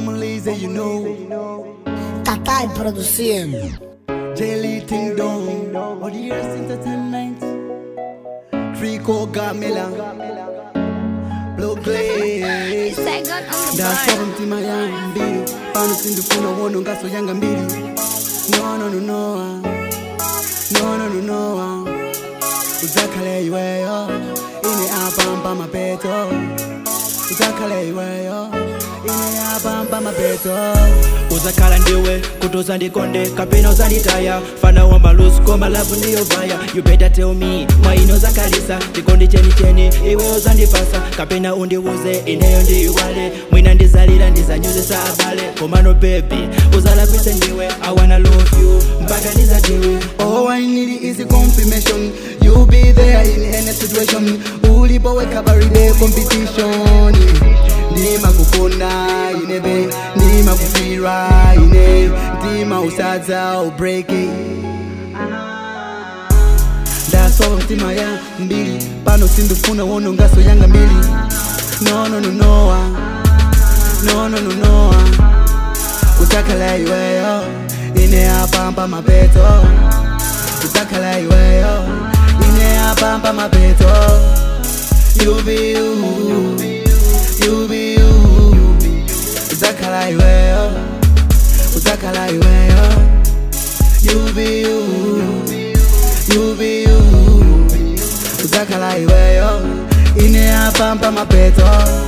Normalize, you know. Tatai produciendo. Jelly Ting Dong. All the years entertainment. Trico Gamela. Blow Glaze. Second on the ndasova board. mtima yangu mbili pano sindifuna uone ngaso yanga mbili no no no no ah. no no no no ah. uzakhale iweyo ine apampa mapeto uzakhale iweyo ine apampa mapeto uzakhala ndiwe kuti uzandikonde kapena uzanditaya fana wa malusi koma lavu ndiyovaya you better tell me mwaino uzakhalisa chikondi chenicheni iwe uzandipasa kapena undiuze ineyo ndiyiwale mwina ndizalira ndizanyuzisa abale komano bebi uzalakwise ndiwe i wanna love you mpaka ndizatiwe All I need is a confirmation. You'll be there in any situation. Ulipoweka baride competition. Ndima kukona inebe, ndima kufira ine, ndima usadza ubreaki. Ndasova mtima ya mbili, pano sindifuna wono ngaso yanga mbili. No no no no ah. no no no no ah. utakhala iweyo ine apampa mapeto utakhala iweyo ine apampa mapeto you be you you be you utakhala iweyo utakhala iweyo you be you you be you utakhala iweyo ine apampa mapeto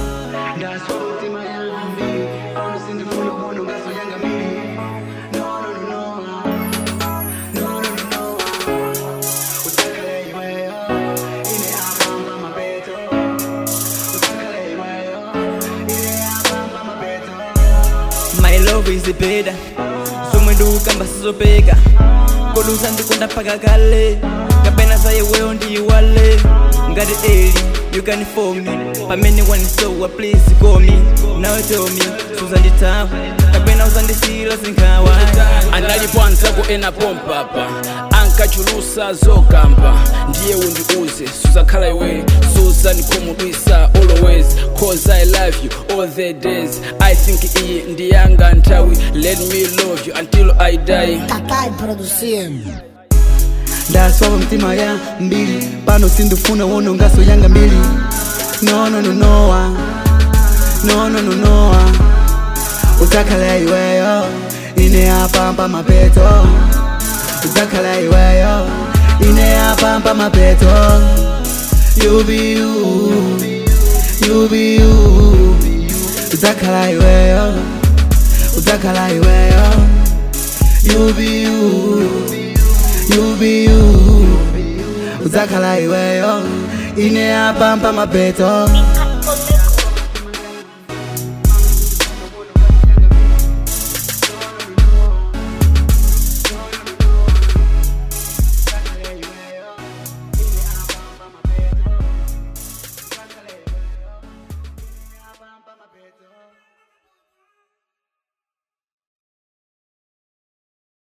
my love is better zomwe ndikukamba sizopeka kodi uzandikonda mpaka kale kapena za iweyo ndiyiwale ngati eli you can for me pamene wanisowa please call me now tell me suzanditawa kapena uzandisiyira zinkhawa analipoanza kuena pompapa ankachulusa zokamba ndiye undiuze suzakhala iwe suzandikhumudwisa always cause i love you all the days i think iyi ndiyanga nthawi let me love you until i die Tatai produciendo. ndasova mtima ya mbili pano sindifuna wono ngaso yanga mbili no no no no ah. no no no no ah. utakhala iweyo ine apampa mapeto utakhala iweyo ine apampa mapeto you be you you be you utakhala iweyo utakhala iweyo you be you you be you utakhala iweyo ine apampa mapeto